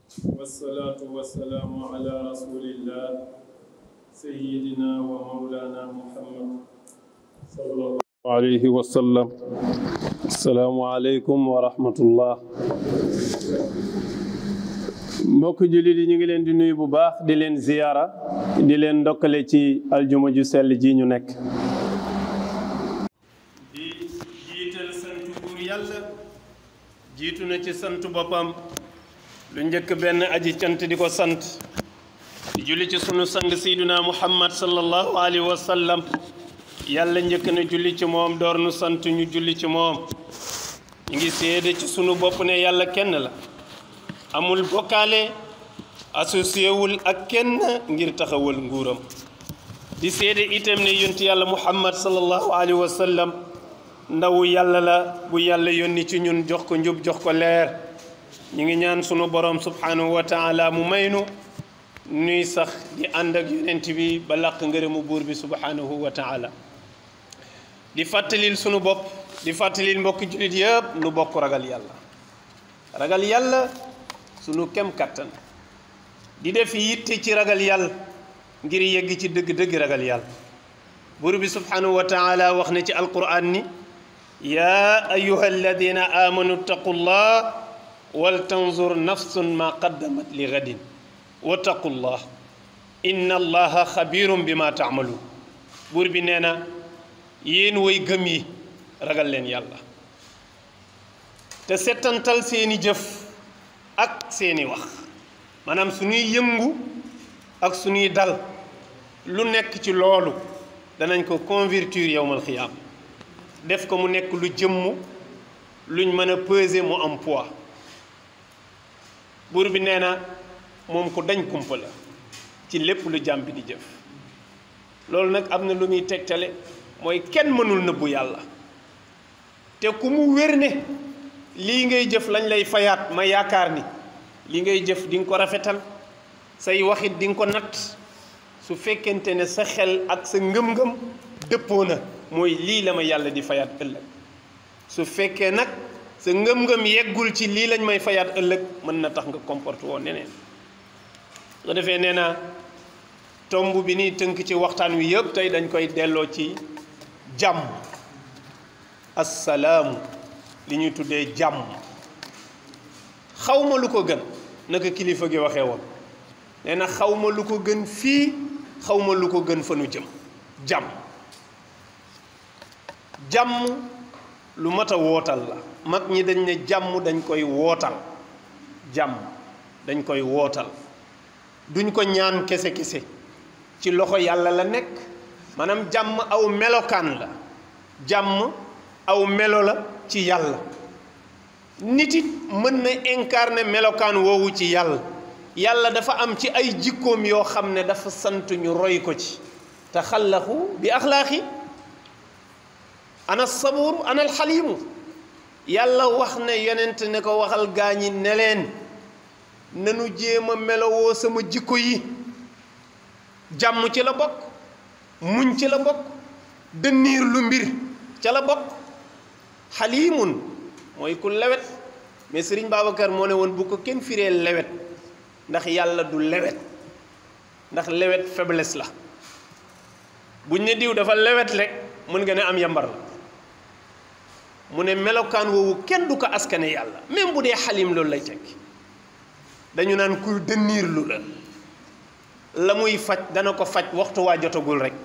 والصلاة والسلام على رسول الله سيدنا ومولانا محمد صلى الله عليه وسلم السلام عليكم ورحمة الله mbokk jullit yi ñu ngi leen di nuyu bu baax di leen ziyaara di leen ndokkale ci aljuma ju sell ji ñu nekk di jiital sant buur yàlla jiitu na ci sant boppam lu njëkk benn aji cant di ko sant di julli ci sunu sang sayduna muhammad sallallahu alayhi wa sallam yàlla njëkk na julli ci moom door nu sant ñu julli ci moom ñu ngi seede ci sunu bopp ne yàlla kenn la amul bokkaale associé wul ak kenn ngir taxawal nguuram di seede itam ne yonti yàlla muhammad sallallahu alayhi wa sallam ndawu yàlla la bu yàlla yónni ci ñun jox ko njub jox ko leer ñu ngi ñaan sunu borom subhanahu wa taala mu maynu nuy sax di ànd ak yonent bi ba làq ngërëmu buur bi subhanahu wa taala di fàttalil sunu bopp di fàttalil mbokki jullit yëpp nu bokk ragal yàlla ragal yàlla sunu kem kattan di def yitte ci ragal yàlla ngir yegg ci dëgg-dëgg ragal yàlla buur bi subhanahu wa taala wax na ci alquran ni yaa ayuha alladina amanu taqullah wal tanzur nafsun ma qaddamat li gadin wattaqullah inna allaha xabirum bi ma taamaluun buur bi nee na yéen way gëm yi ragal leen yàlla te settantal seeni jëf ak seeni wax maanaam suñuy yëngu ak suñuy dal lu nekk ci loolu danañ ko convertir yowmal xiyaam def ko mu nekk lu jëmm luñ mën a peser mu am poids buur bi nee na moom ko dañ kumpa la ci lépp lu jàmm bi di jëf loolu nag am na lu muy tegtale mooy kenn mënul nëbbu yàlla te ku mu wér ne lii ngay jëf lañ lay fayaat ma yaakaar ni li ngay jëf di nga ko rafetal say waxit di nga ko natt su fekkente ne sa xel ak sa ngëm-ngëm dëppoo na mooy lii la ma yàlla di fayaat ëllëg su fekkee nag sa ngëm-ngëm yeggul ci lii lañ may fayaat ëllëg mën na tax nga comporte woon neneen nga defee nee na tomb bi ni tënk ci waxtaan wi yëpp tey dañ koy delloo ci jàmm assalaamu li ñuy tuddee jàmm xawma lu ko gën naka kilifa gi waxee woon nee na xawma lu ko gën fii xawma lu ko gën fa nu jëm jàmm jàmm lu mat a wootal la mag ñi dañ ne jàmm dañ koy wootal jàmm dañ koy wootal duñ ko ñaan kese kese ci loxo yàlla la nekk maanaam jàmm aw melokaan la jàmm aw melo la ci yàlla nit it mën na incarner melokaan woowu ci yàlla yàlla dafa am ci ay jikkoom yoo xam ne dafa sant ñu roy ko ci te xallaxu bi axlaaqi ana sabuuru ana alxaliimu yàlla wax ne yonent ne ko waxal gaañi ne leen nanu jéem a melowoo sama jikko yi jàmm ci la bokk muñ ci la bokk dënniir lu mbir ca la bokk xaliimun mooy ku lewet mais Sëriñ Babacar moo ne woon bu ko kenn firee lewet ndax yàlla du lewet ndax lewet faiblesse la buñ ne diw dafa lewet rek mën nga ne am yambar la mu ne melokaan woowu kenn du ko askane yàlla même bu dee xalim loolu lay tekki dañu naan kuy dënniir lu la la muy faj dana ko faj waxtu waa jotagul rek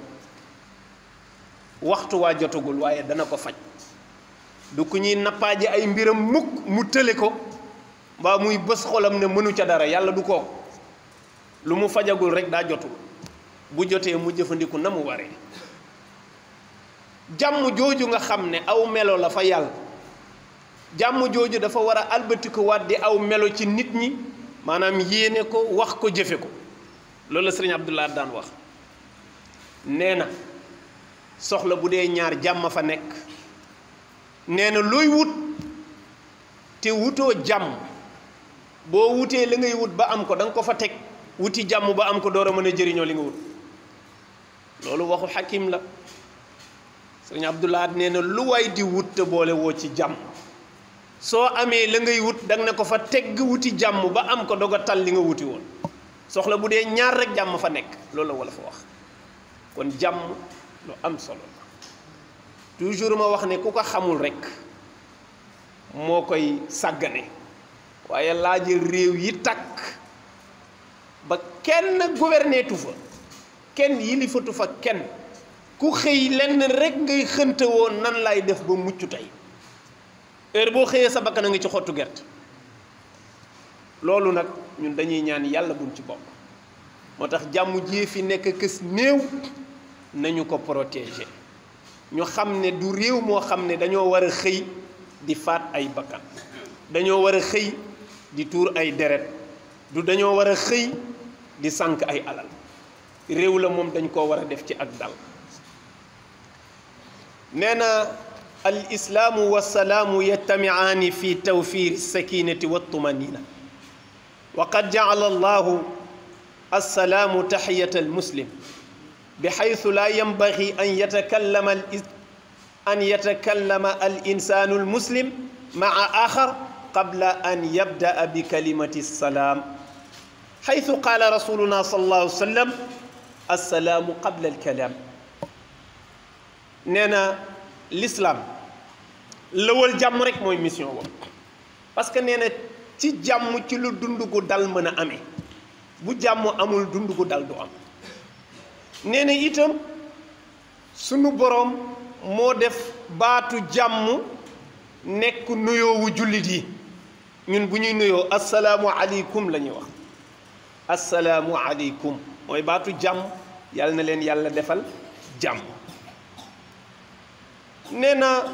waxtu waa jotagul waaye dana ko faj du ku ñuy nappaaje ay mbiram mukk mu tële ko mbaa muy bës xolam ne mënu ca dara yàlla du ko lu mu fajagul rek daa jotul bu jotee mu jëfandiku na mu waree jàmm jooju nga xam ne aw melo la fa yàlla jàmm jooju dafa war a albatiku waat di aw melo ci nit ñi maanaam yéene ko wax ko jëfe ko loolu la sëriñ Abdullah daan wax nee na soxla bu dee ñaar jàmm fa nekk nee na looy wut te wutoo jàmm boo wutee la ngay wut ba am ko da nga ko fa teg wuti jàmm ba am ko door a mën a jëriñoo li nga wut loolu waxu xakim la sëriñ Abdullah nee na lu waay di wut te boole woo ci jàmm soo amee la ngay wut danga ne ko fa tegg wuti jàmm ba am ko doog a tal li nga wuti woon soxla bu dee ñaar rek jàmm fa nekk loolu la wala fa wax kon jàmm lu am solo la toujours ma wax ne ku ko xamul rek moo koy sàggane waaye laajal réew yi takk ba kenn gouvernetu fa kenn yilifatu fa kenn ku xëy lenn rek ngay xënte woon nan lay def ba mucc tey heure boo xëyee sa bakkan a ngi ci xottu gerte loolu nag ñun dañuy ñaan yàlla buñ ci bokk moo tax jàmm jii fi nekk kës néew nañu ko protéger ñu xam ne du réew moo xam ne dañoo war a xëy di faat ay bakkan dañoo war a xëy di tuur ay deret du dañoo war a xëy di sànk ay alal réew la moom dañ koo war a def ci ak dal nee na al islaamu wassalaamu yajtamiaani fi tawfir sakinati wattumanina wa qad jacala allahu assalaamu taxiyata almuslim بحيث لا ينبغي أن يتكلم أن يتكلم الإنسان المسلم مع آخر قبل أن يبدأ بكلمة السلام حيث قال رسولنا صلى الله عليه وسلم السلام قبل الكلام نينا الإسلام لول جام رek moy mission wo parce que néna ci jàmm ci lu dund gu dal mën a amee bu jàmm amul dund gu dal du am nee na itam sunu boroom moo def baatu jàmm nekk nuyoowu jullit yi ñun bu ñuy nuyoo asalaamu aleykum la ñuy wax asalaamu aleykum mooy baatu jàmm yàlla na leen yàlla defal jàmm nee na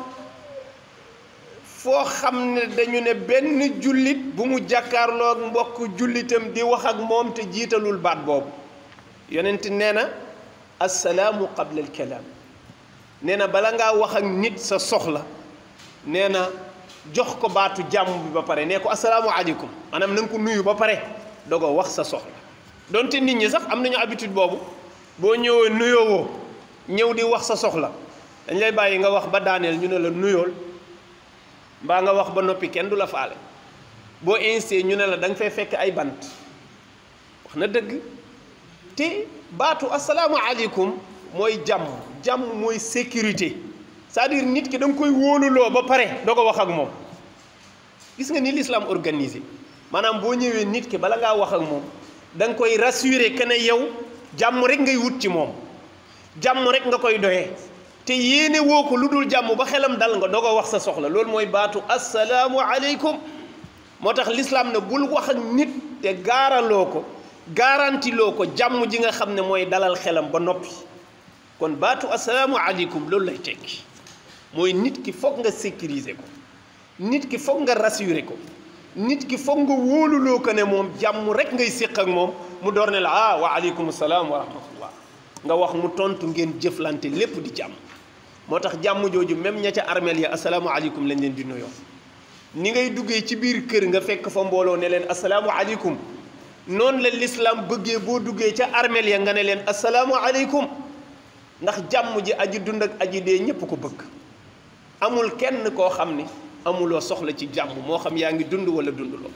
foo xam ne dañu ne benn jullit bu mu jàkkaarloog mbokk jullitam di wax ak moom te jiitalul baat boobu yonent nee na assalaamu qabla alkalaam nee na bala ngaa wax ak nit sa soxla nee na jox ko baatu jàmm bi ba pare nee ko assalaamu aleykum maanaam na nga ko nuyu ba pare dogo wax sa soxla donte nit ñi sax am nañu habitude boobu boo ñëwee nuyoowoo ñëw di wax sa soxla dañ lay bàyyi nga wax ba daaneel ñu ne la nuyool mbaa nga wax ba noppi kenn du la faale boo insisté ñu ne la da nga fay fekk ay bant wax na dëgg te baatu asalaamaaleykum mooy jàmm jàmm mooy sécurité c'est-à-dire nit ki da nga koy wóoluloo ba pare doo ko wax ak moom gis nga ni l'islam organisé maanaam boo ñëwee nit ki bala ngaa wax ak moom da nga koy rassurer que ne yow jàmm rek ngay wut ci moom jàmm rek nga koy doyee te yéene woo ko lu dul jàmm ba xelam dal nga doo ko wax sa soxla loolu mooy baatu asalaamualeykum moo tax l'islam ne bul wax ak nit te gaaraloo ko garantiloo ko jàmm ji nga xam ne mooy dalal xelam ba noppi kon baatu asalaamualeykum loolu lay tekki mooy nit ki foog nga sécuriser ko nit ki foog nga rassurer ko nit ki foog nga wóoluloo ko ne moom jàmm rek ngay séq ak moom mu door ne la ah wa aleykum salaam wa rahmatullah nga wax mu tontu ngeen jëflante lépp di jàmm moo tax jàmm jooju même ña ca armeel ya asalaamualeykum lañ leen di nuyoo ni ngay duggee ci biir kër nga fekk fa mbooloo ne leen asalaamualeykum noonu la lislaam bëggee boo duggee ca armeel ya nga ne leen asalaamualeykum ndax jàmm ji aji dund ak aji dee ñépp ko bëgg amul kenn koo xam ne amuloo soxla ci jàmm moo xam yaa ngi dund wala dunduloo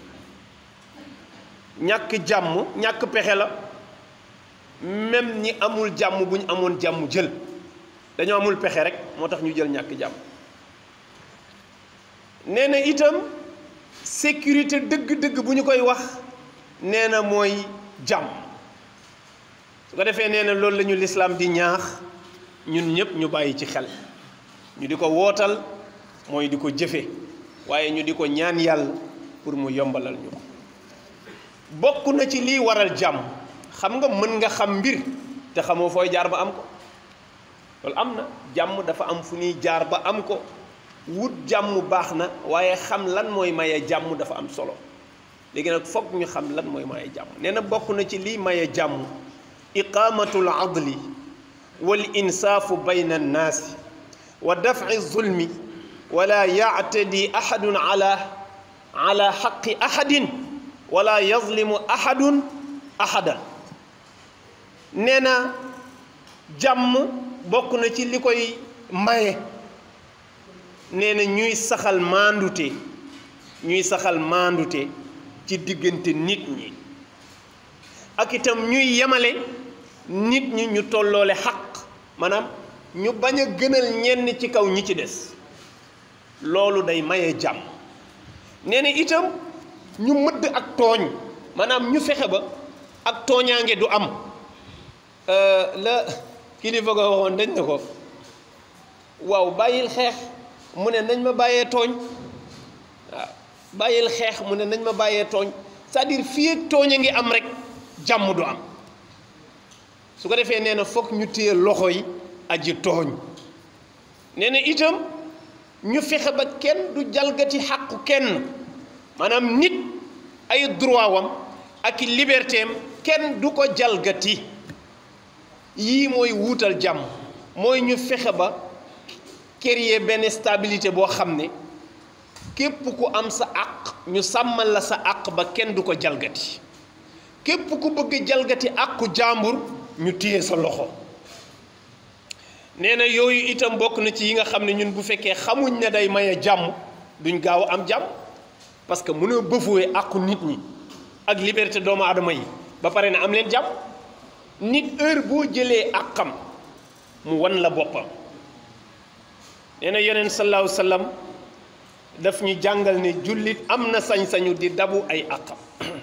ñàkk jàmm ñàkk pexe la même ñi amul jàmm bu ñu amoon jàmm jël dañoo amul pexe rek moo tax ñu jël ñàkk jàmm nee na itam sécurité dëgg-dëgg bu ñu koy wax nee na mooy jàmm su ko defee nee na loolu la ñu lislaam di ñaax ñun ñëpp ñu bàyyi ci xel ñu di ko wootal mooy di ko jëfe waaye ñu di ko ñaan yàlla pour mu yombalal ñu ko bokk na ci lii waral jàmm xam nga mën nga xam mbir te xamoo fooy jaar ba am ko loolu am na jàmm dafa am fu ñuy jaar ba am ko wut jàmm baax na waaye xam lan mooy maye jàmm dafa am solo léegi nag foog ñu xam lan mooy maye jàmm nee na bokk na ci lii maye jàmm iqaamatul adli wal insaafu bayna annaasi wa dafci zulmi wala yactadi axadun ala ala xaqi axadin wala yazlimu axadun axadan nee na jàmm bokk na ci li koy maye nee na ñuy saxal maandute ñuy saxal maandute ci diggante nit ñi ak itam ñuy yemale nit ñi ñu tolloole xaq maanaam ñu bañ a gënal ñenn ci kaw ñi ci des loolu day maye jàmm nee na itam ñu mëdd ak tooñ maanaam ñu fexe ba ak tooñaange du am la kilifa ko waxoon dañ ne ko waaw bàyyil xeex mu ne nañ ma bàyyee tooñ waaw bàyyil xeex mu ne nañ ma bàyyee tooñ c'est-à-dire fii ak tooñ a ngi am rek jàmm du am su ko defee nee na foog ñu téye loxo yi aji tooñ nee na itam ñu fexe ba kenn du jalgati xàqu kenn maanaam nit ay droit wam ak liberté am kenn du ko jalgati yii mooy wuutal jàmm mooy ñu fexe ba créer benn stabilité boo xam ne képp ku am sa àq ñu sàmmal la sa àq ba kenn du ko jalgati képp ku bëgg jalgati àqu jàmbur ñu téye sa loxo nee na yooyu itam bokk na ci yi nga xam ne ñun bu fekkee xamuñ ne day maye jàmm duñ gaaw a am jàmm parce que mënoo bëfuwee àqu nit ñi ak liberté doomu aadama yi ba pare na am leen jàmm nit heure boo jëlee àqam mu wan la boppam nee na yeneen sallallahu sallam daf ñu jàngal ne jullit am na sañ-sañu di dabu ay àqam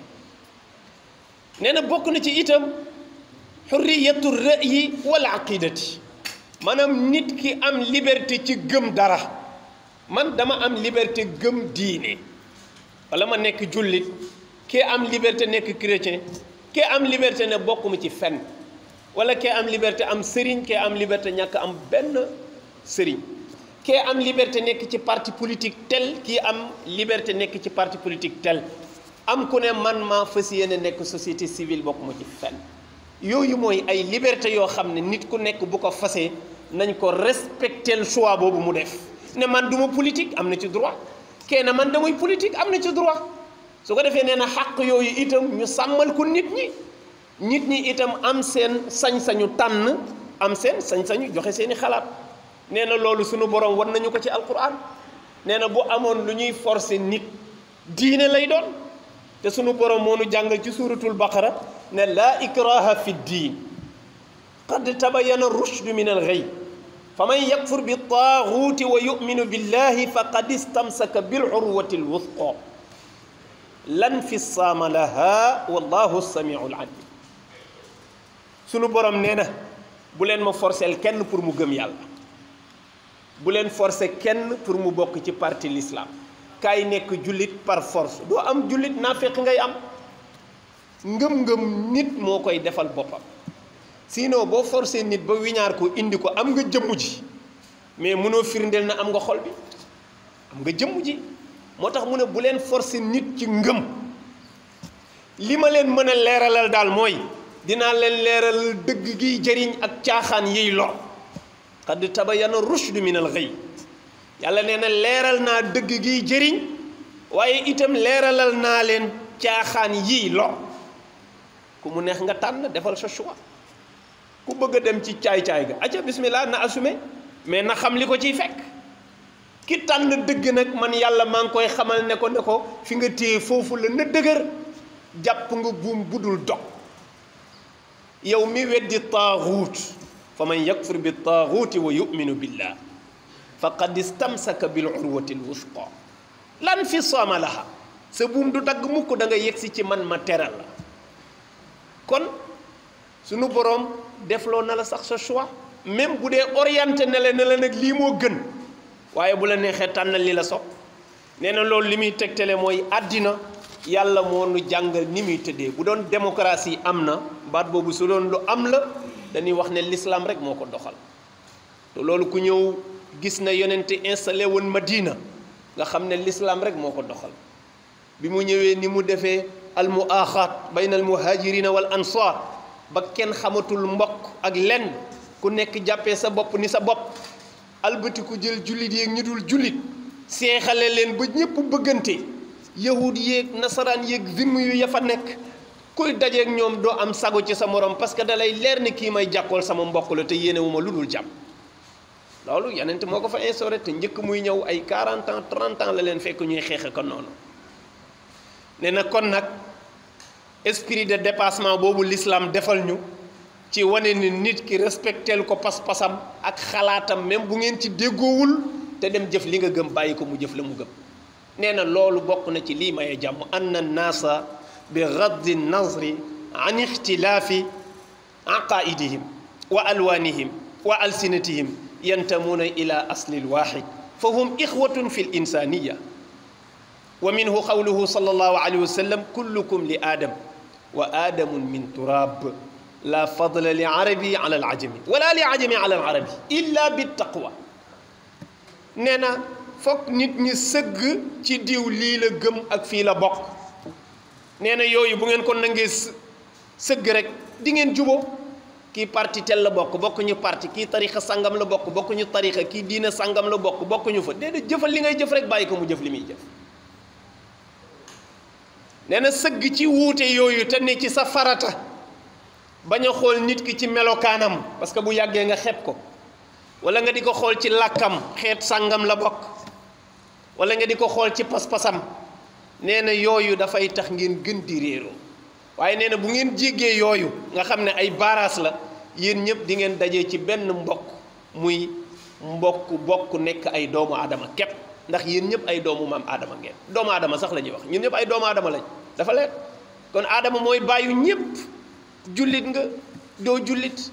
nee na bokk na ci itam xurriyatu ra'yi wala aqidati maanaam nit ki am liberté ci gëm dara man dama am liberté gëm diine wala ma nekk jullit kee am liberté nekk chrétien kee am liberté ne bokkuma ci fenn wala kee am liberté am sëriñ kee am liberté ñàkk am benn sëriñ kee am liberté nekk ci parti politique tel kii am liberté nekk ci parti politique tel am ku ne man maa fas yéene nekk société civile bokkuma ci fenn yooyu mooy ay liberté yoo xam ne nit ku nekk bu ko fasee nañ ko respectel choix boobu mu def ne man duma politique am na ci droit kenn man damay politique am na ci droit su ko defee nee na xàq yooyu itam ñu sàmmal ko nit ñi nit ñi itam am seen sañ-sañu tànn am seen sañ-sañu joxe seeni xalaat nee na loolu sunu borom war nañu ko ci alquran nee na bu amoon lu ñuy forcer nit diine lay doon te sunu borom moo nu jàngal ci suuratul baqara ne laa ikraha fi diin qad tabayyana rushdu min al-ghayy faman yakfur bi taaguuti wa yuminu billahi faqad istamsaka bil urwati lwuthqa lan fisaama laha wallahu samiul alim sunu borom nee na bu leen ma forcel kenn pour mu gëm yàlla bu leen forcer kenn pour mu bokk ci parti l'islam kaay nekk jullit par force doo am jullit naa fekk ngay am ngëm-ngëm nit moo koy defal boppam sinon boo forcé nit ba wiñaar ko indi ko am nga jëmm ji mais mënoo firndeel na am nga xol bi am nga jëmm ji moo tax mu ne bu leen forcé nit ci ngëm li ma leen mën a leeralal daal mooy dinaa leen leeral dëgg giy jëriñ ak caaxaan yiy lor qad tabayyana rushdu min al ghayy yàlla nee na leeral naa dëgg giy jëriñ waaye itam leeralal naa leen caaxaan yiy lor ku mu neex nga tànn defal sa choix ku bëgg a dem ci caay-caay ga aca bismillah na assumé mais na xam li ko ciy fekk ki tànn dëgg nag man yàlla maa ngi koy xamal ne ko ne ko fi nga téye foofu la na dëgër jàpp nga buum budul dog yow mi weddi taaxuut fa man yakfur bi taaxuuti wa yuminu billah faqad istamsaka bil urwati l wusqa lan fi sooma laha sa buum du dagg mukk da nga yegsi ci man ma teral la kon sunu boroom defloo na la sax sa choix même bu dee orienté na la ne la nag lii moo gën waaye bu la neexee tànnal li la sopp nee na loolu li muy tegtale mooy àddina yàlla moo nu jàngal ni muy tëddee bu doon démocratie am na baat boobu su doon lu am la dañuy wax ne l'islam rek moo ko doxal te loolu ku ñëw gis na yonente installé woon Madina nga xam ne l'islam rek moo ko doxal bi mu ñëwee ni mu defee al muaaxaat bayna al muhajirina wal ansar ba kenn xamatul mbokk ak lenn ku nekk jàppee sa bopp ni sa bopp albati ku jël jullit yeeg ñu dul jullit seexale leen ba ñëpp bëggante yahud yeeg nasaraan yeeg zimm yu ya fa nekk kuy dajeeg ñoom doo am sago ci sa morom parce que da lay leer ni kii may jàkkool sama mbokk la te yéene wu ma lu dul jàmm loolu yenente moo ko fa instauré te njëkk muy ñëw ay 40 ans 30 ans la leen fekk ñuy xeexe ko noonu nee na kon nag esprit de dépassement boobu l'islam defal ñu ci wane ni nit ki respectel ko pas-pasam ak xalaatam même bu ngeen ci déggoowul te dem jëf li nga gëm bàyyi ko mu jëf la mu gëm nee na loolu bokk na ci lii maye jàmm anna naasa bi gaddi nazri an ixtilaafi aqaidihim wa alwaanihim wa alsinatihim yantamuuna ila aslil waaxid fa hum ixwatun fi l insaniya wa minhu qawluhu sallallahu alayhi wa sallam kullukum li aadam wa aadamun min turab la fadla li arabi ala al ajami wala li ajami ala al arabi illa bi taqwa nee na foog nit ñi sëgg ci diw lii la gëm ak fii la bokk nee na yooyu bu ngeen ko nangee sëgg rek di ngeen juboo kii parti tel la bokk bokkuñu parti kii tarixa sangam la bokk bokkuñu tarixa kii diina sangam la bokk bokkuñu fa déedéet jëfal li ngay jëf rek bàyyi ko mu jëf li muy jëf nee na sëgg ci wuute yooyu te ne ci sa farata bañ a xool nit ki ci melokaanam parce que bu yàggee nga xeeb ko wala nga di ko xool ci làkkam xeet sàngam la bokk wala nga di ko xool ci pas-pasam nee na yooyu dafay tax ngeen gën di réeroo waaye nee na bu ngeen jéggee yooyu nga xam ne ay baaraas la yéen ñëpp di ngeen dajee ci benn mbokk muy mbokk bokk nekk ay doomu aadama képp ndax yéen ñëpp ay doomu maam aadama ngeen doomu aadama sax la ñuy wax ñun ñëpp ay doomu aadama lañ dafa leer kon aadama mooy bàyyu ñëpp jullit nga doo jullit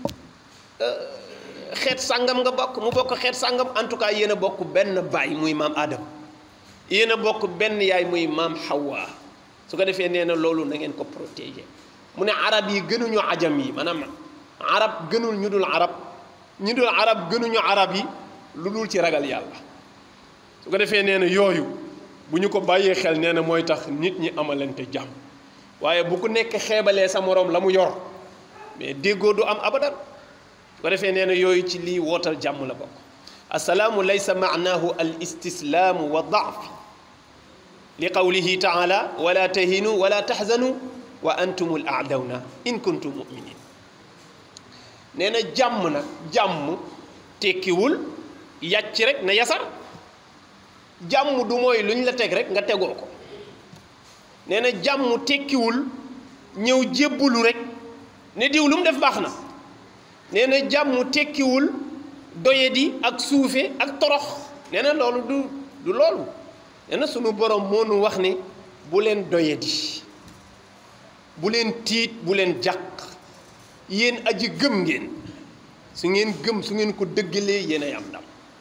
xeet sàngam nga bokk mu bokk xeet sàngam en tout cas yéen a bokk benn baay muy maam aadama yéen a bokk benn yaay muy maam Hawa su ko defee nee na loolu na ngeen ko protéger mu ne arab yi gënuñu ajam yi maanaam arab gënul ñu dul arab ñu dul arab gënuñu arab yi lu dul ci ragal yàlla su ko defee nee na yooyu bu ñu ko bàyyee xel nee na mooy tax nit ñi amalante jàmm waaye bu ku nekk xeebalee sa moroom la mu yor mais déggoo du am abadan su ko defee nee na yooyu ci lii wootal jàmm la bokk assalaamu laysa maanaahu al istislaamu wa daafi li qawlihi taala wala tahinu wala tahzanu wa antumul aadawna in kuntum muminin nee na jàmm nag jàmm tekkiwul yàcc rek na yasar jàmm du mooy lu ñu la teg rek nga tegoo ko nee na jàmm tekkiwul ñëw jébbalu rek ne diw lu mu def baax na nee na jàmm tekkiwul doyadi ak suufe ak torox nee na loolu du du loolu nee na sunu borom moo nu wax ne bu leen doyadi bu leen tiit bu leen jàq yéen aji gëm ngeen su ngeen gëm su ngeen ko dëggalee yéen ay am ndam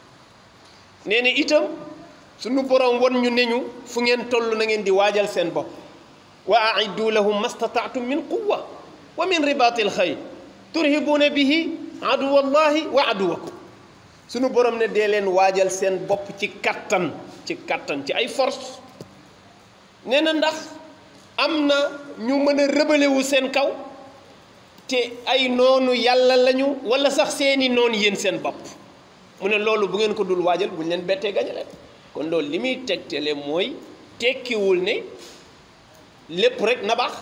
nee na itam sunu borom won ñu ne ñu fu ngeen toll na ngeen di waajal seen bopp wa aiddu lahum mastataatum min quwa wa min ribatil xayl turhibuuna bihi aduwallahi wa aduwakum sunu borom ne dee leen waajal seen bopp ci kattan ci kattan ci ay force nee na ndax am na ñu mën a rëbalewu seen kaw te ay noonu yàlla lañu wala sax seeni noonu yéen seen bopp mu ne loolu bu ngeen ko dul waajal bu ñu leen bettee gañe leen kon loolu li muy tegtale mooy tekkiwul ne lépp rek na baax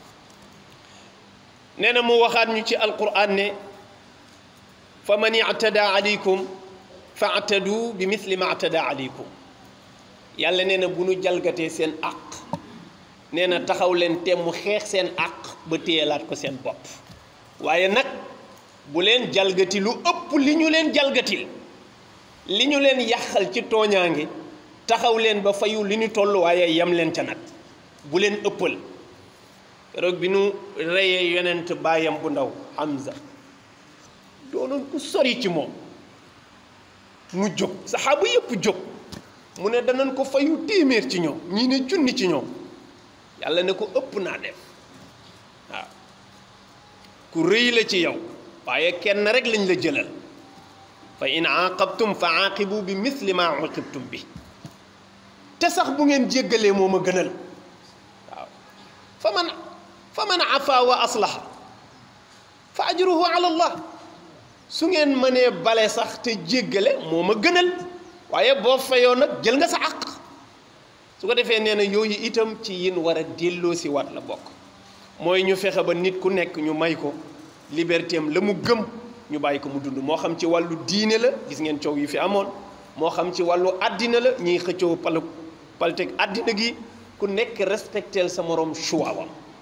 nee na mu waxaat ñu ci alquran ne fa man ictada aleykum fa atadu bi misli ma atada aleykum yàlla nee na bu nu jalgatee seen àq nee na taxaw leen te mu xeex seen àq ba téyelaat ko seen bopp waaye nag bu leen jalgati lu ëpp li ñu leen jalgatil li ñu leen yàqal ci tooñaange taxaw leen ba fayu li ñu toll waaye yam leen ca nag bu leen ëppal keroog bi nu reyee yonent baayam bu ndaw Hamza doonoon ku sori ci moom mu jóg saxaaba yëpp jóg mu ne danañ ko fayu téeméer ci ñoom ñii ne junni ci ñoom yàlla ne ko ëpp naa def waaw ku rëy la ci yow waaye kenn rek lañ la jëlal fa in aaqabtum fa aaqibu bi misli ma uqibtum bi te sax bu ngeen jéggalee moo ma gënal waaw fa man fa man afa wa aslaha fa ajruhu ala allah su ngeen mënee bale sax te jéggale moo ma gënal waaye boo fayoo nag jël nga sa àq su ko defee nee na yooyu itam ci yin war a delloo si waat la bokk mooy ñu fexe ba nit ku nekk ñu may ko liberté am la mu gëm ñu bàyyi ko mu dund moo xam ci wàllu diine la gis ngeen coow yi fi amoon moo xam ci wàllu àddina la ñiy xëccoo pal palteg àddina gi ku ku nekk respecteel sa morom choix wam